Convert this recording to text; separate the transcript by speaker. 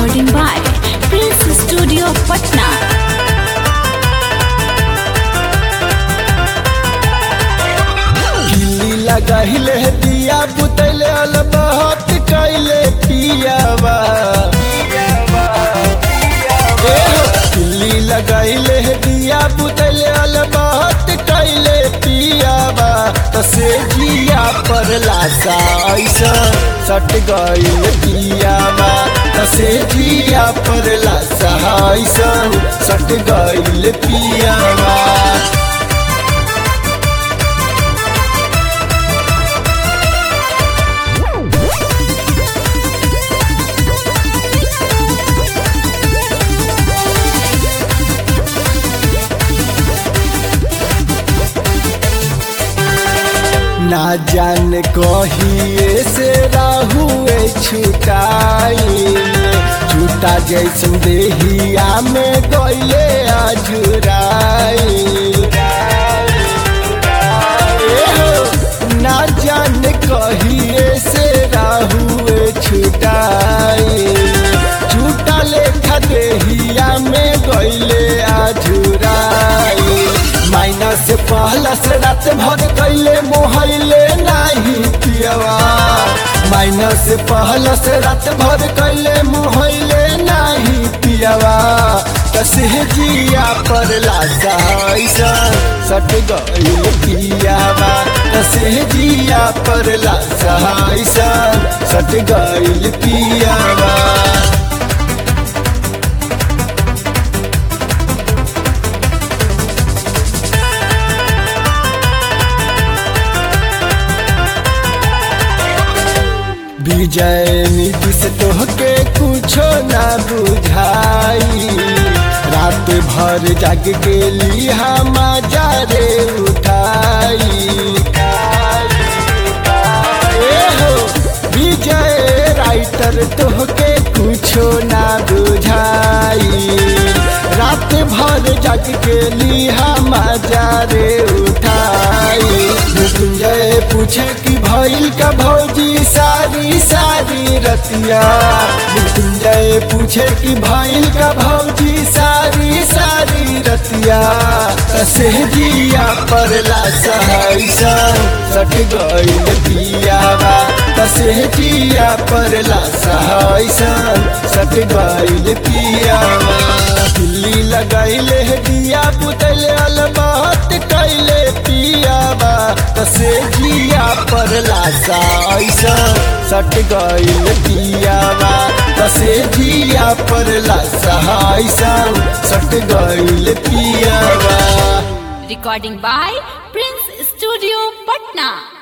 Speaker 1: recording by Prince Studio Patna.
Speaker 2: किल्ली लगाइले दिया बुतैले अल बहुत कैले पियावा ए हो, किल्ली लगाइले दिया बुतैले अल बहुत कैले पियावा तो से जिया पर लासा ऐसा सट गइल पियावा तो से जिया पर लासा ऐसा सट गइल पियावा ना जान कहिए से राहुए छुटाई छूटा जैसन देहिया में गइले अजुराई ए हो, ना जान कहिए से राहुए छुटाई छूटा लेखा देहिया में गइले अजुराई माइना से पहला से रात भर कैले मोहैले नाही पियवा माइना से पहला से रात भर कैले मोहैले नाही पियवा कसे जिया पर लासा ऐसा सट गइल पियावा कसे जिया पर लासा ऐसा सट गइल पियावा विजय निधि से तोहके कुछो ना बुझाई रात भर जाग गेली हम रे उठाई ए हो विजय राइटर तोहके कुछो ना बुझाई रात भर जाग गेली हम रे उठाई मृत्युंजय पूछे कि भइल का भौजी सारी सारी रतिया मृत्युंजय पूछे कि भइल का भौजी सारी सारी रतिया कसे जिया पर लासा ऐसा सट गइल पियावा कसे जिया पर लासा ऐसा सट गइल पियावा दिल्ली लगाइले दिया पुतले अल बहुत कैले पियावा कसे जिया पर लासा ऐसा सट गइल पियावा कसे जिया पर लासा ऐसा सट गइल पियावा
Speaker 1: Recording by Prince Studio Patna.